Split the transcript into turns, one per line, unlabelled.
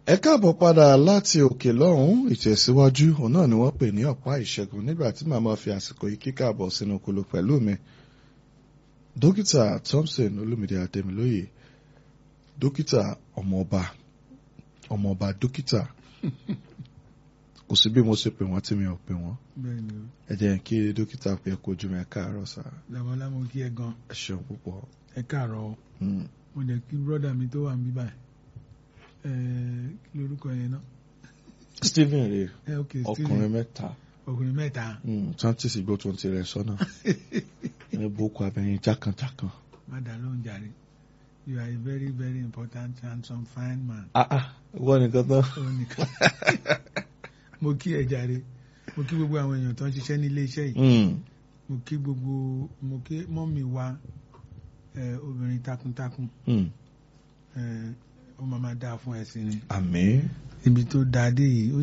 ẹ káàbọ̀ padà láti òkè lọ́hùn ìtẹ̀síwájú òun náà ni wọ́n pè ní ọ̀pá ìṣẹ́gun nígbà tí màmá fi àsìkò yìí kíkàbọ̀ sínú kolo pẹ̀lú mi dókítà Thompson Olúmídé Adémilóyè dókítà ọmọọba ọmọọba dókítà kò sí bí mo ṣe pè wọ́n tí mi ò pè wọ́n
bẹ́ẹ̀ ni o
ẹ jẹ́ kí dókítà pé kojú mi ẹ káàárọ̀ sá
làwọn lámọ kí ẹ gan
ẹ ṣeun púpọ̀
ẹ káàárọ̀ o
Mm.
mo dẹ̀ kí brọ́dà mi tó wà ń bí báyìí ẹ kí lorúkọ yẹn náà
Stephen rè
ẹ ok
ọkùnrin
Stephen
mẹ́ta
ọkùnrin mẹ́ta
chantis igbó tó ń tirẹ̀ sọ́nà ẹ boko abẹ́yìn jákànjákàn.
má dà lóhùn jàre you are a very very important handsome fine man
ah ah wọ́n nìkan tán.
ó nìkan mo kí ẹ jàre mo kí gbogbo àwọn èèyàn tó ń ṣiṣẹ́ ní ilé iṣẹ́ yìí
Mm.
mo kí gbogbo mo kí mọ́mì wa ẹ obìnrin takuntakun
Mm.
ẹ ó máa máa dáa fún ẹ̀sìn ni
àmín.
ibi tó dáa dé yìí ó